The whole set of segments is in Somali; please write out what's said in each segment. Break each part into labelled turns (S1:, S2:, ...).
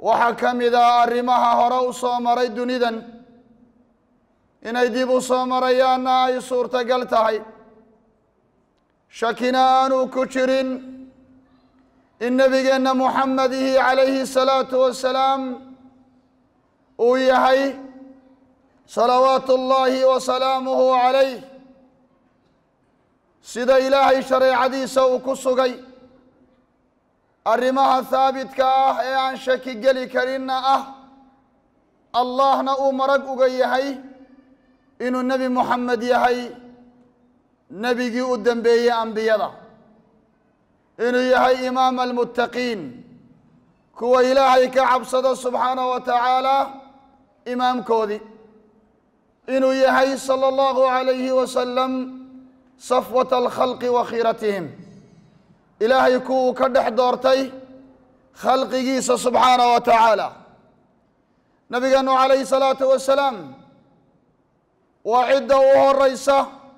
S1: waxaa ka mid ah arrimaha hore u soo maray dunidan inay dib u soo marayaanna ay suurtagal tahay shakina aanu ku jirin in nebigeenna muxamedihi calayhi salaatu wasalaam uu yahay salawaatu ullaahi wa salaamuhu calayh sida ilaahay shareecadiisa uu ku sugay arrimaha haabitka ah ee aan shaki geli karinna ah allahna uu marag uga yahay inuu nebi moxamed yahay nebigii u dembeeyey ambiyada inuu yahay imaama almuttaqiin kuwa ilaahay ka cabsada subxaanahu wa tacaala imaamkoodii inuu yahay sala allahu calayhi wasalam safwata alkhalqi wa khiiratihim ilaahay kuwuu ka dhex doortay khalqigiisa subxaanahu wa tacaala nabigeenu calayhi salaatu wasalaam waa cidda u horeysa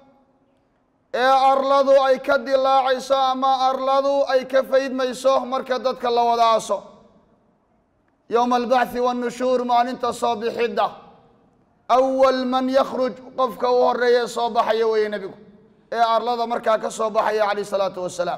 S1: ee arladu ay ka dilaacayso ama arladu ay ka faydmayso marka dadka la wada aaso yowma albacthi wannushuur maalinta soo bixidda awal man yakhruj qofka u horeeya soo baxaya weeye nebigu ee arlada markaa ka soo baxaya calayh salaatu wasalaam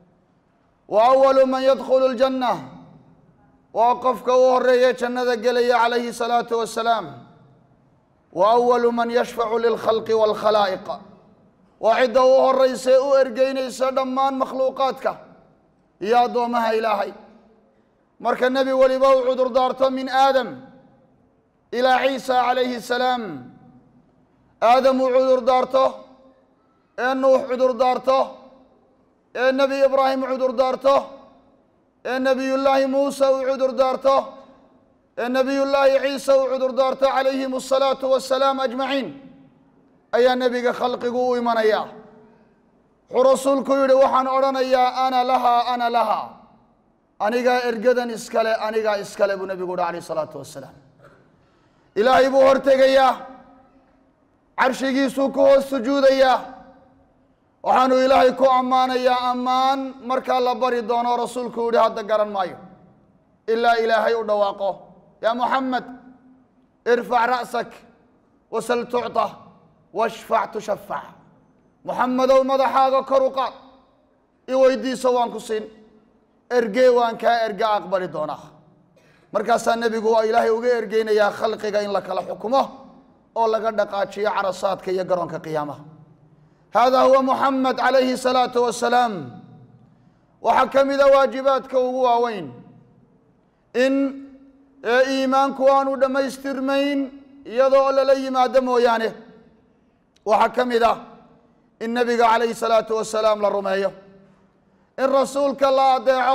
S1: wa awalu man yadkhulu ljanna waa qofka u horeeya jannada gelaya calayhi salaatu wasalaam wa awalu man yashfacu lilkhalqi waalkhalaa'iq waa cidda u horeysa ee u ergeynaysa dhammaan makhluuqaadka iyo addoomaha ilaahay marka nebi weliba uu cudur daarto min aadam ilaa ciisa calayhi salaam aadam uu cudur daarto ee nuux cudur daarto ee nebi ibraahim cudur daarto ee nebiyullaahi muuse uu cudur daarto ee nebiyullaahi ciise uu cudur daarto calayhim asalaatu wassalaam ajmaciin ayaa nebiga khalqigu u imanaya wuxuu rasuulku yidhi waxaan odhanayaa ana lahaa ana lahaa anigaa ergadan iskale anigaa iskale buu nebigu uhi calayh isalaatu wassalaam ilaahay buu hortegayaa carshigiisuu ku hoos sujuudayaa waxaanu ilaahay ku ammaanayaa ammaan markaa la bari doono rasuulku yihi hadda garan maayo ilaa ilaahay u dhawaaqo yaa muxamed irfac ra'sak wasal tucطa washfac tushafac muxamedow madaxaaga kor u qaad i weydiiso waan ku siin ergee waan kaa erga aqbali doonaa markaasaa nebigu waa ilaahay uga ergeynayaa khalqiga in la kala xukumo oo laga dhaqaajiyo carasaadka iyo garoonka qiyaamaha hada huwa muxamed calayhi salaatu wasalaam waxaa ka mida waajibaadka ugu waaweyn in ee iimaanku aanu dhammaystirmayn iyadoo lala yimaado mooyaane waxaa ka mid ah in nebiga calayhi salaatu wasalaam la rumeeyo in rasuulka la adeeco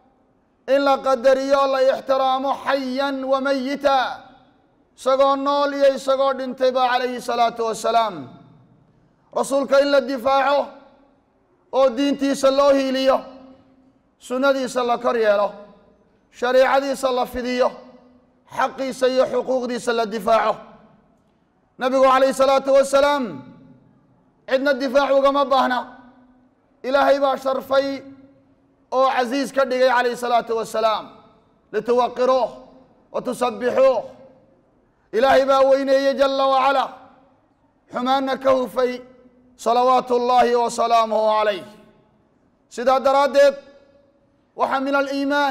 S1: in la qadariyo o la ixtiraamo xayan wa mayita isagoo nool iyo isagoo dhintayba calayhi salaatu wasalaam rasuulka in la difaaco oo diintiisa loo hiiliyo sunnadiisa la kor yeelo shariicadiisa la fidiyo xaqiisa iyo xuquuqdiisa la difaaco nabigu calayhi salaatu wasalaam cidna difaac ugama baahna ilaahay baa sharfay oo casiis ka dhigay calayhi salaatu wasalaam lituwaqiruuh wa tusabbixuuh ilaahay baa weyneeyey jala wacala xumaanna ka hufay salawaatu ullaahi wa salaamuhu calayh sidaa daraaddeed waxaa min aliimaan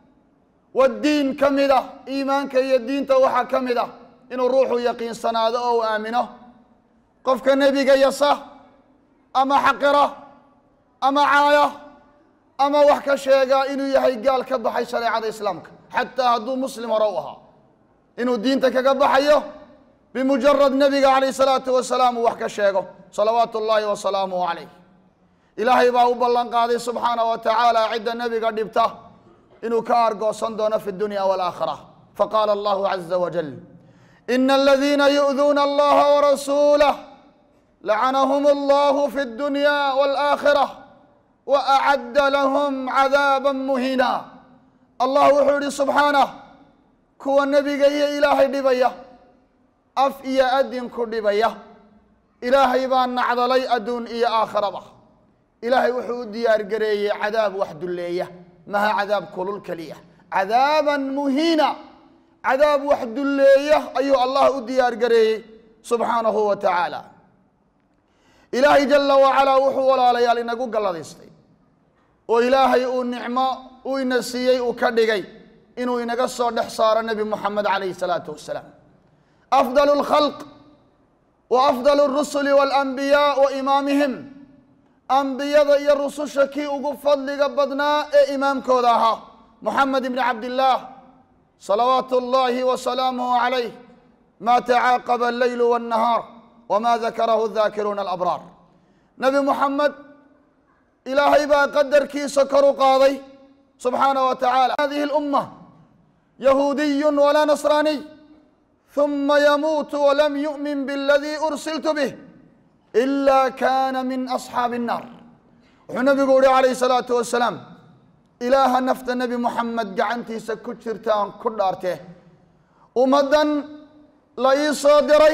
S1: waddiin ka mid ah iimaanka iyo diinta waxaa ka mid ah inuu ruuxu yaqiinsanaado oo u aamino qofka nebiga yasa ama xaqira ama caaya ama wax ka sheegaa inuu yahay gaal ka baxay shareecada islaamka xataa hadduu muslim hore u ahaa inuu diinta kaga baxayo bimujarad nebiga calayh salaatu wasalaam uu wax ka sheego salawaatu ullaahi wa salaamuhu calayh ilaahay baa u ballan qaaday subxaana wa tacaala cidda nebiga dhibta inuu ka argoosan doono fi dunya walaakhira faqaala allahu caza wajal ina aladiina yu'duuna allaha warasuulah lacanahum allahu fi اdunya wاlaakhira wa acadda lahum cadaaba muhina allah wuxuu yihi subxaanah kuwa nebiga iyo ilaahay dhibaya af iyo adin ku dhibaya ilaahay baa nacdalay adduun iyo aakhiraba ilaahay wuxuu u diyaar gareeyey cadaab wax dulleeya maha cadaab kulul keliya cadaaban muhiina cadaab wax dulleeya ayuu allah u diyaar gareeyey subxaanahu wa tacaala ilaahay jala wacalaa wuxuu walaalayaal inagu galladaystay oo ilaahay uu nicmo uu ina siiyey uu ka dhigay inuu inaga soo dhex saaro nebi moxamed calayhi salaatu wasalaam afdal اlkhalq wa afdal اrusuli waاlanbiyaa wa imaamihim ambiyada iyo rususha kii ugu fadliga badnaa ee imaamkooda ahaa moxamed ibni cabdillaah salawaatu اllahi wa salaamuhu calayh ma tacaaqaba alleylu waاnnahaar wma dakarahu daakiruuna alabraar nebi moxamed ilaahay baa qadarkiisa kor u qaaday subxaana wa tacala hadihi اlumma yahuudiyu walaa nasraaniy ثuma yamuutu walam yu'min bاladii ursiltu bih إila kana min asxaabi الnaar wuxuu nebigu uhi calayh الsalaatu wasalaam ilaaha nafta nebi moxamed gacantiisa ku jirta aan ku dhaartee ummaddan la ii soo diray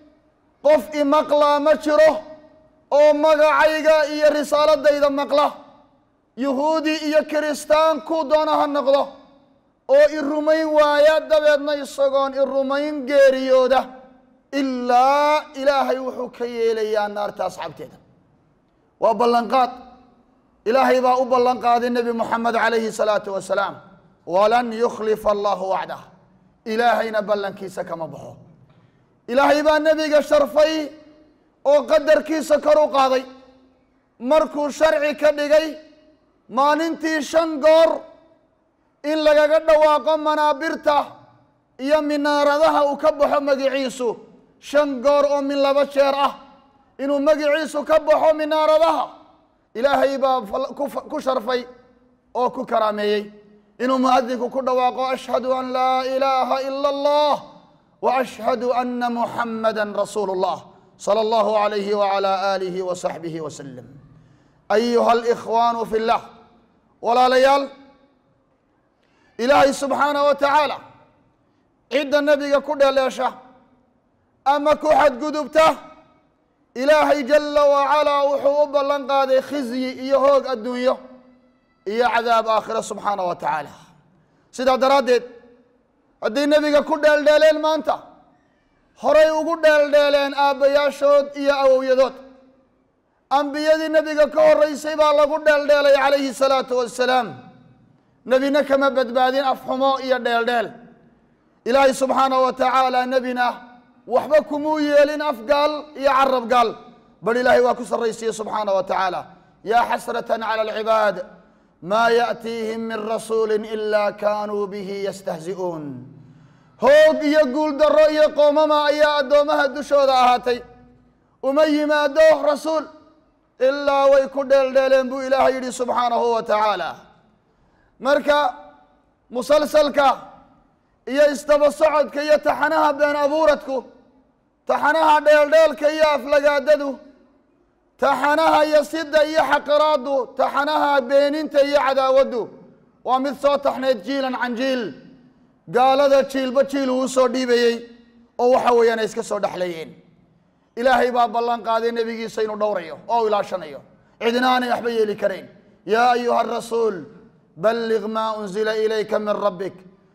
S1: qof imaqlaa ma jiro oo magacayga iyo risaaladayda maqla yuhuudi iyo kiristaan kuu doona ha noqdo oo i rumayn waaya dabeedna isagoon i rumayn geeriyooda ilaa ilaahay wuxuu ka yeelayaa naarta asxaabteeda waa ballanqaad ilaahay baa u ballan qaaday nebi moxamed calayhi salaatu wasalaam walan yukhlifa allahu wacdah ilaahayna ballankiisa kama baxo ilaahay baa nebiga sharfay oo qadarkiisa kor u qaaday markuu sharci ka dhigay maalintii shan goor in lagaga dhawaaqo manaabirta iyo minaaradaha uu ka baxo magiciisu shan goor oo min laba jeer ah inuu magiciisu ka baxo minaaradaha ilaahay baa ku sharfay oo ku karaameeyey inuu muadinku ku dhawaaqo ashhadu an laa ilaaha ila allah وأشhهd أن محمdا رsuuل الله صلى الله عليه وعلى آله وصaحبه وسلم أيهa الإخوان في الlah walaalayaal ilaahay subحaanaه وataعaalى cidda nebiga ku dheleesha ama ku xadgudubta ilaahay جala وacalىa wuxuu u ballan qaaday khizyi iyo hoog adduunyo iyo cadaab aakhira subxaanaه wa taعaalى sidaa daraaddeed hadday nebiga ku dheeldheeleen maanta horay ugu dheeldheeleen aabbayaashood iyo awowyadood ambiyadii nebiga ka horreysay baa lagu dheeldheelay calayhi salaatu wassalaam nebina kama badbaadin afxumo iyo dheeldheel ilaahay subxaanahu wa tacaala nebina waxba kumuu yeelin afgaal iyo carab gaal bal ilaahay waa ku sarraysiye subxaanah wa tacaala yaa xasratan cala alcibaad maa yaأtiihim min rasuuli ila kanuu bihi yastahzi'uun hoog iyo guuldaro iyo qoomama ayaa addoomaha dushooda ahaatay uma yimaado rasuul ilaa way ku dheeldheeleen buu ilaahay yidhi subxaanahu wa tacaala marka musalsalka iyo isdaba socodka iyo taxanaha been abuuradku taxanaha dheeldheelka iyo aflagaadadu taxanaha yasida iyo xaqiraadu taxanaha beeninta iyo cadaawaddu waa mid soo taxneyd jiilan can jiil gaalada jiilba jiil uu soo dhiibayey oo waxa weeyaan ay iska soo dhexleeyeen ilaahay baa ballan qaaday nebigiisa inuu dhowrayo oo u ilaashanayo cidina aanay waxba yeeli karayn yaa ayuha arasuul balliq maa unzila ilayka min rabbik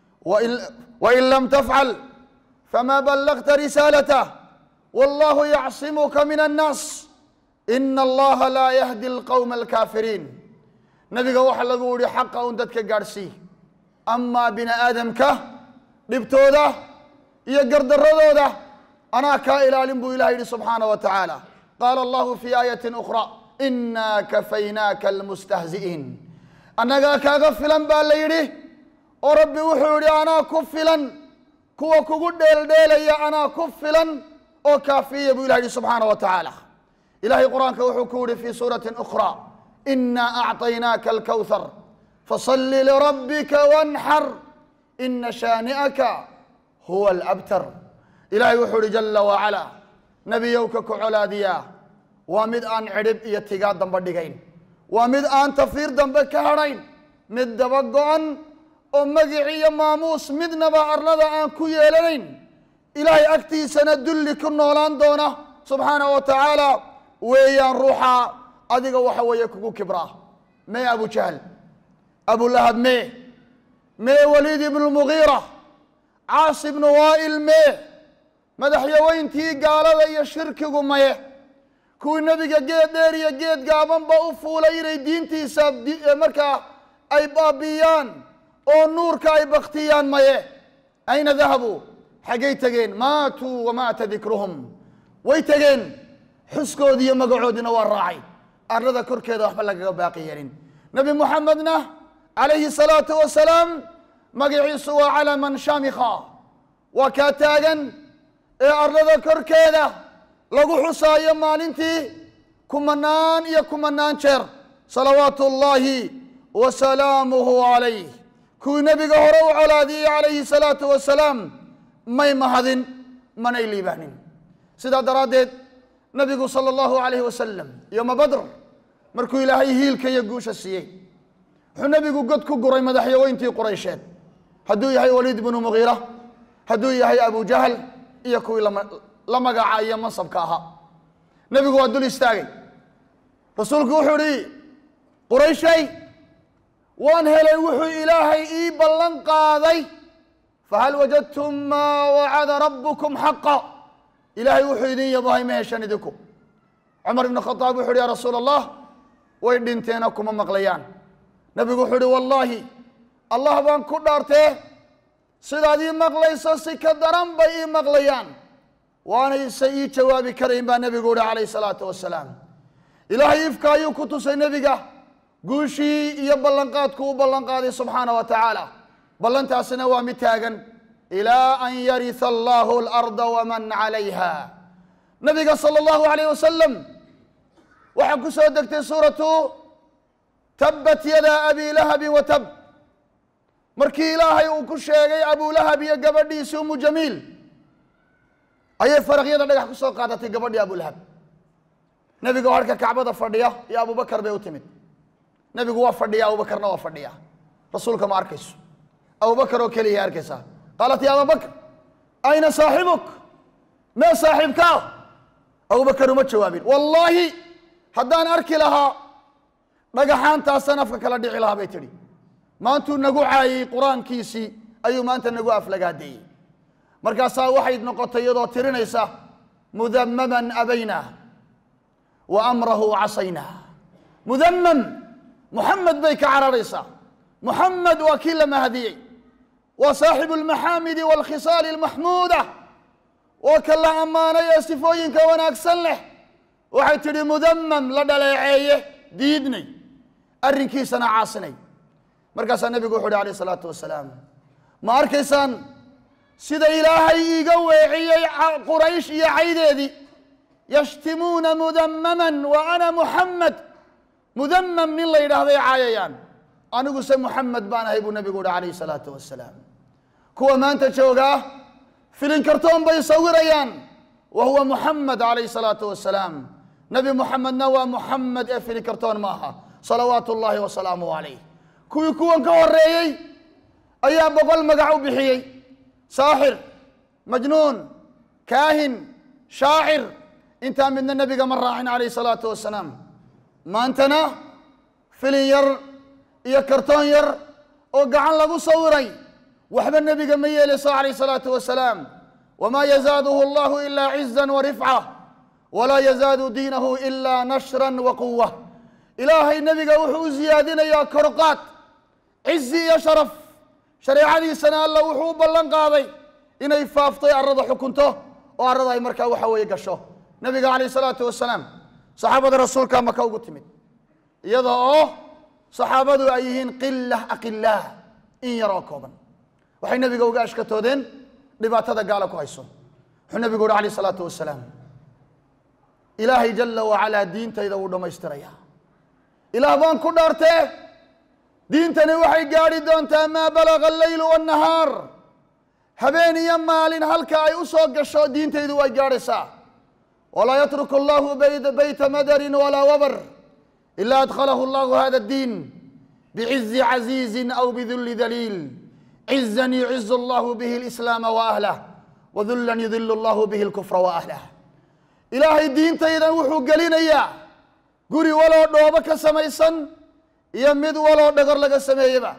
S1: wain lam tafcal fama ballagta risaalatah wallahu yacsimuka min annaas ina allaha laa yahdi alqowma alkaafiriin nebiga waxaa lagu yihi xaqa un dadka gaadhsii amaa bini aadamka dhibtooda iyo gardaradooda anaa kaa ilaalin buu ilah yidhi subxaana wa tacaala qaala allahu fi aayati ukhra inaa kafaynaaka almustahzi'iin annagaa kaaga filan baa la yidhi oo rabbi wuxuu yidhi anaa ku filan kuwa kugu dheeldheelaya anaa ku filan oo kaafiya buu ilah yidhi subxaana wa tacaala ilahay qur-aanka wuxuu ku yihi fi suurati ukhra inaa acطaynaaka alkawthar faصli lirabbika wanxar ina shaani'aka huwa alabtar ilahay wuxuu ihi jala wacala nebiyowka ku colaadiyaa waa mid aan cidhib iyo tigaa dambe dhigayn waa mid aan tafiir dambe ka hadhayn mid daba go-an oo magici iyo maamuus midnaba arlada aan ku yeelanayn ilaahay agtiisana dulli ku noolaan doona subxaana wa tacaala weeyaan ruuxa adiga waxa weeye kugu kibraa mee abu jahl abulahab mee mee waliid ibnu mugiira caas ibnu waa'il mee madaxyaweyntii gaalada iyo shirkigu maye kuwii nebiga geed dheer iyo geed gaabanba u fuulay inay diintiisa markaa ay baabi'iyaan oo nuurka ay baktiyaan maye ayna dahabuu xaggay tegeen maatuu wamaata dikruhum way tegeen xuskoodii iyo magacoodiina waa raacay arlada korkeeda waxba lagaga baaqi yeelin nebi moxamedna calayhi salaatu wasalaam magaciisu waa calaman shamikha waa kaa taagan ee arlada korkeeda lagu xusaayo maalintii kumanaan iyo kumanaan jeer salawaatu ullaahi wa salaamuhu calayh kuwii nebiga hore u colaadiyey calayhi salaatu wasalaam may mahadin manay liibaanin sidaa daraaddeed nabigu sala allahu calayhi wasalam yoma badr markuu ilaahay hiilka iyo guusha siiyey wuxuu nebigu god ku guray madaxyaweyntii quraysheed hadduu yahay waliid bnu mugiira hadduu yahay abu jahl iyo kuwii la magaca iyo mansabka ahaa nebigu waa dul istaagay rasuulku wuxuu ihi qurayshay waan helay wuxuu ilaahay ii ballan qaaday fahal wajadtum maa wacada rabbukum xaqa ilaahay wuxuu idin yabahay ma heshan idinku cumar ibn khadaab wuxu uhi ya rasuul allah way dhinteena kuma maqlayaan nebigu wuxuu uhi wallaahi allah baan ku dhaartee sidaad ii maqlayso si ka daran bay ii maqlayaan waanayse ii jawaabi karayn baa nebigu uhi calayh salaatu wasalaam ilaahay ifka ayuu ku tusay nebiga guushii iyo ballanqaadku u ballanqaaday subxaana wa tacaala ballantaasina waa mid taagan ilaa an yarisa allahu alarda waman calayha nabiga sala allahu alayh wasalam waxaa ku soo degtay suuratu tabbat yada abi lahabin wa tab markii ilaahay uu ku sheegay abulahab iyo gabadhiisi umu jamiil ayay faraqyada dhagax ku soo qaadatay gabadhii abulahab nebiga oo harka kacbada fadhiya iyo abubakar bay u timid nebigu waa fadhiya abubakarna waa fadhiya rasuulka ma arkayso abubakar oo keliya arkaysaa qaalat ya ababakr ayna saaxibuk mee saaxiibkaa abubakar uma jawaabin wallaahi haddaan arki lahaa dhagaxaantaasaan afka kala dhici lahaa bay tidhi maantuu nagu caayey qur-aankiisii ayuu maanta nagu aflagaadeeyey markaasaa waxay noqotay iyadoo tirinaysa mudamaman abayna wa amrahu casaynaa mudamam muxamed bay ka cararaysaa muxamed waa kii la mahadiyey waa saaxibu almaxaamidi waalkhisaali almaxmuuda waa ka la ammaanay ee sifooyinka wanaagsan leh waxay tidhi mudamam la dhaleeceeye diidnay arrinkiisana caasinay markaasaa nebigu wuxu uhi alayh isalaatu wasalaam ma arkaysaan sida ilaahay iiga weeciyey quraysh iyo caydeedii yashtimuuna mudamaman wa ana muxamed mudamam nin la yidhaahday caayayaan aniguse muxamed baan ahay buu nebigu uhi calayh salaatu wasalaam kuwa maanta joogaa filin kartoon bay sawirayaan wa huwa muxamed calayh salaatu wasalaam nebi muxamedna waa muxamed ee filin kartoon ma aha salawaatu ullaahi wasalaamuh calayh kuwii kuwan ka horeeyey ayaa boqol magac u bixiyey saaxir majnuun kaahin shaacir intaa midna nebiga ma raacin calayh salaatu wasalaam maantana filin yar iyo kartoon yar oo gacan lagu sawiray waxba nebiga ma yeelayso calayh salaatu wasalaam wamaa yazaaduhu allahu ilaa cizan wa rifca walaa yazaadu diinahu ilaa nashran wa quwa ilaahay nebiga wuxuu u siyaadinayaa korqaad cizi iyo sharaf shareecadiisana alla wuxuu u ballan qaaday inay faaftay arrada xukunto oo arrada ay markaa waxa weeye gasho nebiga calayh salaatu wasalaam saxaabada rasuulka maka ugu timid iyada oo saxaabadu ay yihiin qila aqilaah in yaroo kooban waxay nebiga uga ashkatoodeen dhibaatada gaala ku hayso wuxuu nebigu uhi alayh salaatu wasalaam ilaahay jala wacalaa diintayda wuu dhammaystiraya ilaah baan ku dhaartee diintani waxay gaadhi doontaa maa balaga alleylu wannahaar habeen iyo maalin halka ay u soo gasho diintaydu way gaadhaysaa walaa yatruku allahu beyta madarin walaa wabar ila adkhalahu allahu hada addiin bicizi caziizin aw bidulli daliil cizan yucizu allahu bihi alislaama wa ahlah wadullan yudilu allahu bihi alkufra wa ahlah ilaahay diintaydan wuxuu gelinayaa guri waloo dhoobo ka samaysan iyo mid waloo dhagor laga sameeyeba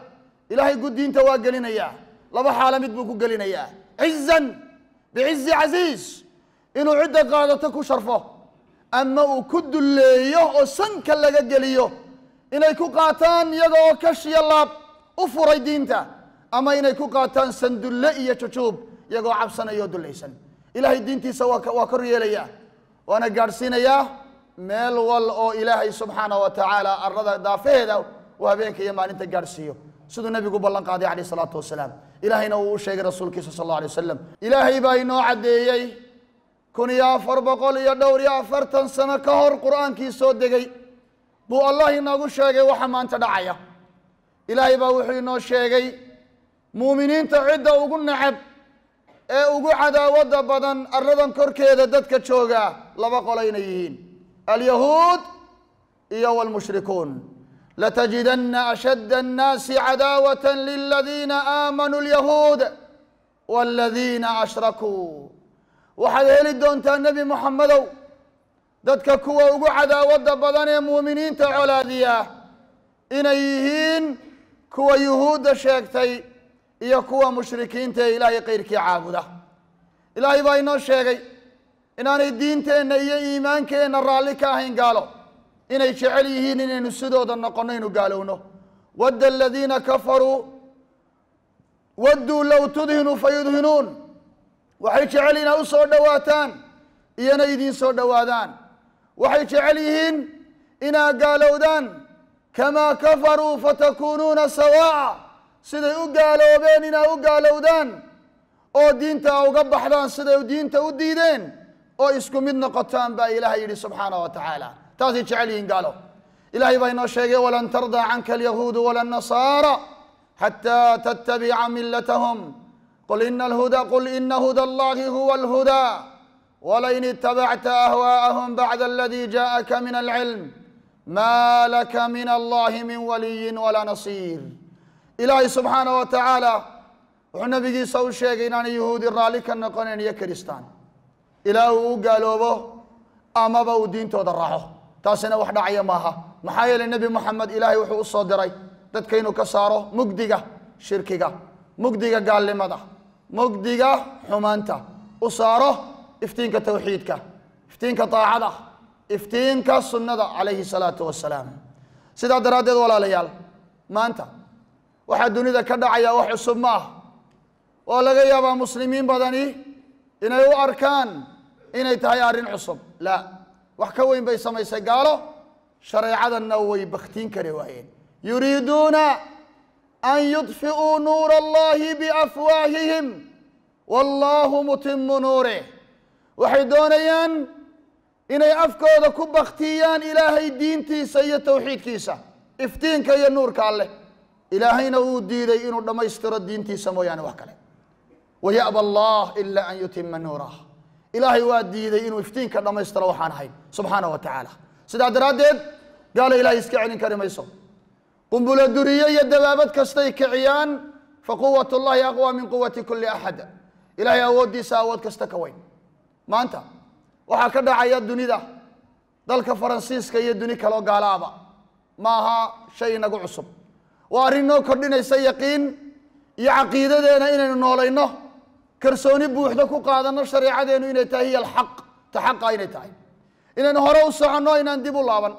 S1: ilaahay guddiinta waa gelinayaa laba xaalo mid buu ku gelinayaa cizan bicizi casiis inuu cidda qaadato ku sharfo ama uu ku dulleeyo oo sanka laga geliyo inay ku qaataan iyaga oo kashiya laab u furay diinta ama inay ku qaataan sandulle iyo jujuub iyagoo cabsanaya oo dullaysan ilaahay diintiisa waa ka- waa kor yeelayaa waana gaadhsiinayaa meel wal oo ilaahay subxaana wa tacaala arada daafaheeda uu habeenka iyo maalinta gaadhsiiyo siduu nebigu ballan qaaday calayh salaatu wasalaam ilaahayna uu u sheegay rasuulkiisa sal alla alay wasalam ilaahay baa inoo caddeeyey kun iyo afar boqol iyo dhowr iyo afartan sano ka hor qur-aankii soo degay buu allah inoogu sheegay waxa maanta dhacaya ilaahay baa wuxuu inoo sheegay muuminiinta cidda ugu necab ee ugu cadaawadda badan arladan korkeeda dadka jooga laba qolo inay yihiin alyahuud iyo wlmushrikuun latajidana ashadda annaasi cadaawata liladiina aamanuu lyahuud waladiina ashrakuu waxaad heli doontaa nebi moxamedow dadka kuwa ugu cadaawadda badan ee muuminiinta colaadiya inay yihiin kuwa yuhuudda sheegtay iyo kuwa mushrikiinta ee ilaahay keyrkii caabuda ilaahay baa inoo sheegay inaanay diinteenna iyo iimaankeenna raalli ka ahayn gaalo inay jecel yihiin inaynu sidooda noqonno inu gaalowno wadda aladiina kafaruu wadduu low tudhinu fayudhinuun waxay jecel inaa u soo dhowaataan iyona idiin soo dhowaadaan waxay jecel yihiin inaa gaalowdaan kamaa kafaruu fatakuunuuna sawaa'a siday u gaaloobeen inaa u gaalowdaan oo diinta uga baxdaan siday diinta u diideen oo isku mid noqotaan baa ilaahay yidhi subxaana wa tacaala taasay jecel yihiin gaalo ilaahay baa inoo sheegay walan tardaa canka alyahuudu wala nasaara xataa tattabica milatahum qul ina alhuda qul ina huda allahi huwa alhudaa walain itabacta ahwaa'ahum bacda aladi jaءaka min alcilm ma laka min allahi min waliyin walaa nasiir ilaahay subxaana wa tacaala wuxuu nabigiisa u sheegay inaanay yahuudi raalli ka noqonayn iyo kiristaan ilaa uu u gaaloobo amaba uu diintooda raaco taasina wax dhacaya maaha maxaa yeelay nebi moxamed ilaahay wuxuu u soo diray dadka inuu ka saaro mugdiga shirkiga mugdiga gaalnimada mugdiga xumaanta u saaro iftiinka tawxiidka iftiinka daacada iftiinka sunnada calayhi salaatu wasalaam sidaa daraaddeed walaalayaal maanta waxaa dunida ka dhacaya wax cusub ma ah oo laga yaabaa muslimiin badani inay u arkaan inay tahay arrin cusub la wax ka weyn bay samaysay gaalo shareecadanna way bakhtiin kari waayeen yuriiduuna an yudfi'uu nuura allahi biafwaahihim wallahu mutimu nuurih waxay doonayaan inay afkooda ku bakhtiyaan ilaahay diintiisa iyo towxiidkiisa iftiinka iyo nuurka alleh ilaahayna uu diiday inuu dhammaystiro diintiisa mooyaane wax kale waya'ba allah ila an yutima nuurah ilaahay waa diiday inuu iftiinka dhammaystiro waxaan ahayn subxaana wa tacaala sidaa daraaddeed gaalo ilahay iska celin kari mayso qumbulo duriye iyo dabaabad kastay kiciyaan faquwat llahi aqwa min quwati kuli axad ilahay awooddiisa awood kasta ka weyn maanta waxaa ka dhacaya dunida dalka faransiiska iyo duni kaloo gaalaaba ma aha shay inagu cusub waa arrin noo kordhinaysa yaqiin iyo caqiidadeena inaynu noolayno kalsooni buuxda ku qaadanno shareecadeenu inay tahay hiy alxaq ta xaqa inay tahay inaynu hore u soconno inaan dib u laaban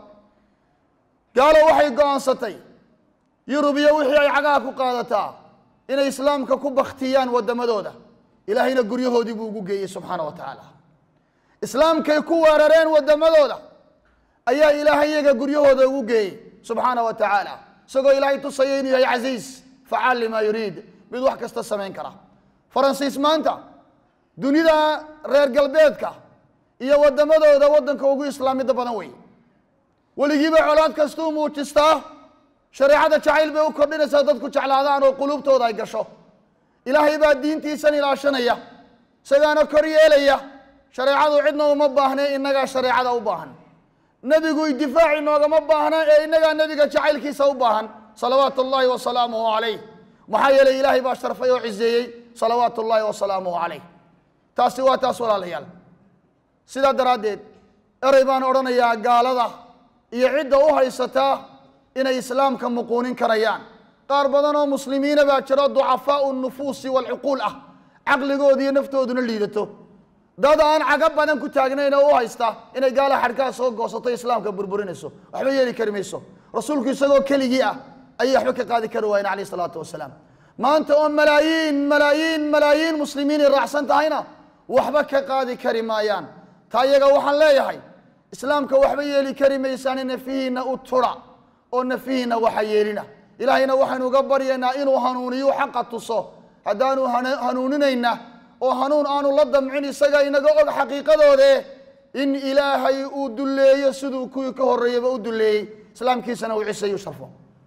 S1: gaalo waxay go-aansatay yurub iyo wixii ay cagaha ku qaadataa inay islaamka ku baktiyaan waddamadooda ilaahayna guryahoodii buu ugu geeyey subxaana wa tacaala islaamkay ku weerareen waddamadooda ayaa ilaahay iyaga guryahooda ugu geeyey subxaana wa tacaala isagoo ilaahay tusaya inuu yahay casiis facaal limaa yuriid mid wax kasta samayn kara faransiis maanta dunida reer galbeedka iyo waddamadooda waddanka ugu islaamida badan wey weligiiba colaad kastuu muujistaa shareecada jacayl bay u kordhinaysaa dadku jeclaadaan oo quluubtooda ay gasho ilaahay baa diintiisan ilaashanaya isagaana kor yeelaya shareecadu cidna uma baahne innagaa shareecada u baahan nebigu idifaaci noogama baahna ee innagaa nebiga jacaylkiisa u baahan salawaatu ullaahi wasalaamuhu calayh maxaa yeelay ilaahay baa sharfay oo ciseeyey salawaatu ullaahi wasalaamuhu calayh taasi waa taas walaalayaal sidaa daraaddeed erey baan odhanayaa gaalada iyo cidda u haysataa inay islaamka muquunin karayaan qaar badan oo muslimiina baa jiro ducafaau nufuusi walcuquul ah caqligooda iyo naftooduna liidato dad aan caga badan ku taagnayn oo u haysta inay gaala xadhkaha soo goosato islaamka burburinayso waxba yeeli kari mayso rasuulku isagoo keligii ah ayay waxba ka qaadi kari waayeen calayh isalaatu wasalaam maanta oo malaayiin malaayiin malaayiin muslimiin ay raacsan tahayna waxba ka qaadi kari maayaan taa iyaga waxaan leeyahay islaamka waxba yeeli kari maysaan nafihiina u tura oo nafihiina waxa yeelina ilaahayna waxaynu uga baryaynaa inuu hanuuniyo xaqa tuso haddaanu hana- hanuuninayna oo hanuun aanu la damcin isaga inaga og xaqiiqadoode in ilaahay uu dulleeyo siduu kuwii ka horreeyaba u dulleeyey islaamkiisana uu ciseeyu sharfo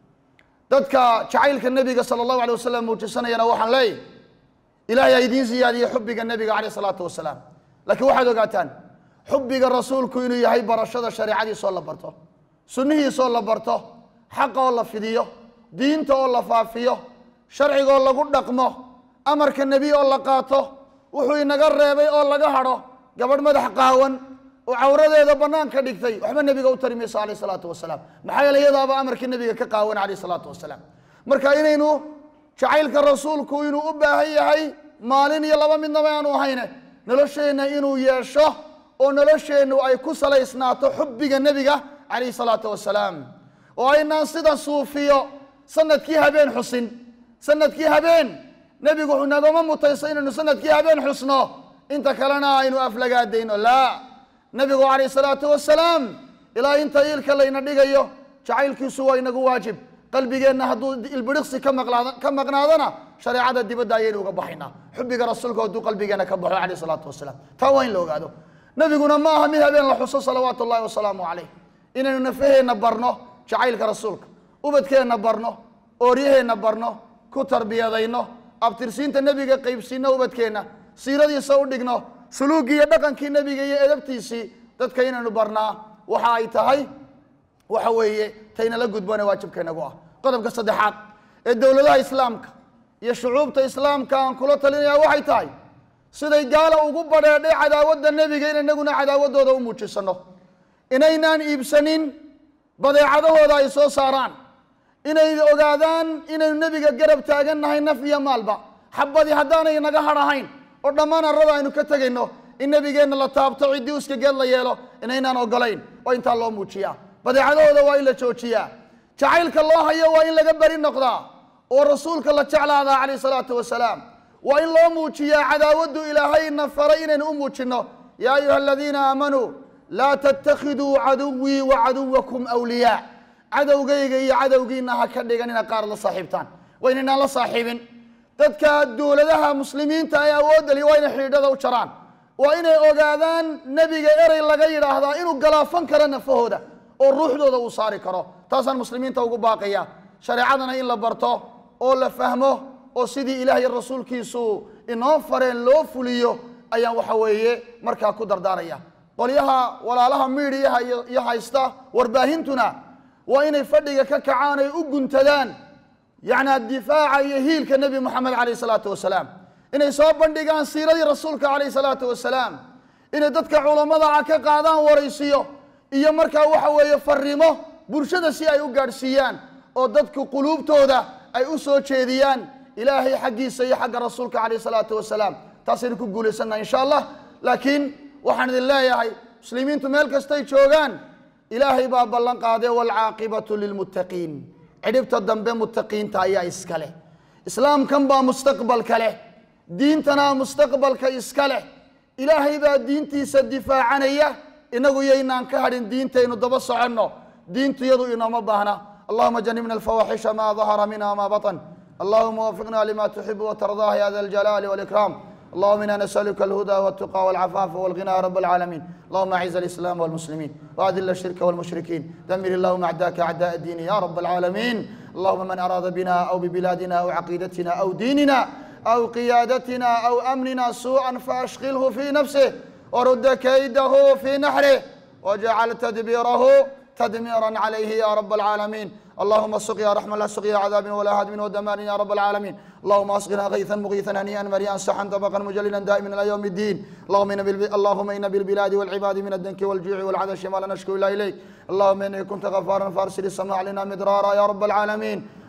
S1: dadka jacaylka nebiga sala allahu alay wasalam muujisanayana waxaan leeyahy ilaahay ha idiin siyaadiye xubbiga nebiga caleyh salaatu wasalaam laakiin waxaad ogaataan xubbiga rasuulku inuu yahay barashada shareecadiisoo la barto sunnihiisoo la barto xaqa oo la fidiyo diinta oo la faafiyo sharcigaoo lagu dhaqmo amarka nebi oo la qaato wuxuu inaga reebay oo laga hadho gabadh madax qaawan oo cawradeeda banaanka dhigtay waxba nebiga u tari mayso caleyh salaatu wasalaam maxaa yeele iyadaaba amarkii nebiga ka qaawan caleyh salaatu wasalaam marka inaynu jacaylka rasuulku inuu u baahan yahay maalin iyo laba midnaba aanu ahayne nolosheenna inuu yeesho oo nolosheennu ay ku salaysnaato xubbiga nebiga calayhi salaatu wasalaam oo aynaan sida suufiyo sanadkii habeen xusin sanadkii habeen nebigu wuxuu nagama mutayso inaynu sanadkii habeen xusno inta kalena aynu aflagaadayno laa nebigu calayh salaatu wasalaam ilaa inta iilka layna dhigayo jacaylkiisu waa inagu waajib qalbigeenna hadduu ilbiriqsi ka maqlaada ka maqnaadana shareecada dibadda ayaynu uga baxaynaa xubbiga rasuulku hadduu qalbigeena ka baxo calayh salaatu wasalaam taa waa in la ogaado nebiguna ma aha mid habeen la xuso salawaatu ullahi wasalaamu calayh inaynu nafaheenna barno jacaylka rasuulka ubadkeenna barno ooryaheenna barno ku tarbiyadayno abtirsiinta nebiga qaybsiino ubadkeenna siiradiisa u dhigno suluugii iyo dhaqankii nebiga iyo edabtiisii dadka inaynu barnaa waxa ay tahay waxa weeye taynala gudbane waajibkeenagu ah qodobka saddexaad ee dowladaha islaamka iyo shucuubta islaamka aan kula talinaya waxay tahay siday gaala ugu badheedhay cadaawadda nebiga in inaguna cadaawaddooda u muujisano inaynaan iibsanin badeecadahooda ay soo saaraan inay ogaadaan inaynu nebiga garab taagannahay naf iyo maalba xabadii haddaanay naga hadhahayn oo dhammaan arrada aynu ka tegayno in nebigeenna la taabto ciddii uska geed la yeelo inaynaan ogolayn oo intaa loo muujiyaa badeecadahooda waa in la joojiyaa jacaylka loo hayo waa in laga beri noqdaa oo rasuulka la jeclaadaa calayh salaatu wasalaam waa in loo muujiyaa cadaawaddu ilaahayna faray inaynu u muujinno yaa ayuha aladiina aamanuu laa tattakhiduu caduwii wa caduwakum awliyaa cadowgayga iyo cadowgiina ha ka dhigan ina qaar la saaxiibtaan waa inaynaan la saaxiibin dadka dowladaha muslimiinta ee awoodda li waa inay xidhiidhada u jaraan waa inay ogaadaan nebiga erey laga yidhaahdaa inuu galaafan karo nafahooda oo ruuxdooda uu saari karo taasaan muslimiinta ugu baaqaya shareecadana in la barto oo la fahmo oo sidii ilaah iyo rasuulkiisu inoo fareen loo fuliyo ayaan waxa weeye markaa ku dardaaraya qolyaha walaalaha miidiyaha iyo iyo haysta warbaahintuna waa inay fadhiga ka kacaan ay u guntadaan yacni difaaca iyo hiilka nebi moxamed calayh salaatu wasalaam inay soo bandhigaan siiradii rasuulka calayh salaatu wasalaam inay dadka culammada ah ka qaadaan waraysiyo iyo markaa waxa weeye farrimo bulshada si ay u gaadhsiiyaan oo dadku quluubtooda ay u soo jeediyaan ilaahay xaggiisa iyo xagga rasuulka calayh salaatu wasalaam taasaynu ku guulaysannaha insha allah laakiin waxaan idin leeyahay muslimiintu meel kastay joogaan ilaahay baa ballan qaaday waalcaaqibatu lilmuttaqiin cidhibta dambe muttaqiinta ayaa iska leh islaamkan baa mustaqbalka leh diintanaa mustaqbalka iska leh ilaahay baa diintiisa difaacanaya inagu yaynaan ka hadhin diintaynu daba soconno diintu yadu inooma baahna allahuma janibna alfawaxisha ma dahara minha ma batan allahuma wafiqna lima tuxibu watardah ya da aljalaali walikraam اللهم انا نسالك الهدى والتقى والعفاف والغنى يا رب العالمين اللهم اعز الاسلام والمسلمين واذل الشرك والمشركين دمر اللهم اعداءك اعداء الدين يا رب العالمين اللهم من اراد بنا او ببلادنا او عقيدتنا او ديننا او قيادتنا او امننا سوءا فاشغله في نفسه ورد كيده في نحره واجعل تدبيره تدميرا عليه يا رب العالمين اللهم سقيا رحمة لا سقيا عذاب ولا هدم ودمار يا رب العالمين اللهم اسقنا غيثا مغيثا هنيئا مريئا سحا طبقا مجللا دائما الى يوم الدين اللهم ان بالب... اللهم ان بالبلاد والعباد من الدنك والجوع والعطش ما لا نشكو الا اليك اللهم انك كنت غفارا فارسل السماء علينا مدرارا يا رب العالمين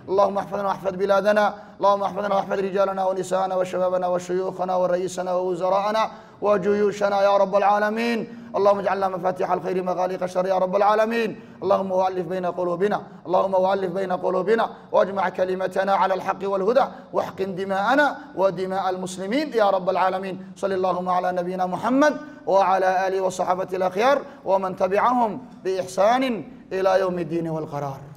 S1: اللهم احفظنا واحفظ بلادنا اللهم احفظنا واحفظ رجالنا ونساءنا وشبابنا وشيوخنا ورئيسنا ووزراءنا وجيوشنا يا رب العالمين اللهم اجعلنا مفاتيح الخير مغاليق الشر يا رب العالمين اللهم والف بين قلوبنا اللهم والف بين قلوبنا واجمع كلمتنا على الحق والهدى واحقن دماءنا ودماء المسلمين يا رب العالمين صلى اللهم على نبينا محمد وعلى اله وصحبه الاخيار ومن تبعهم باحسان الى يوم الدين والقرار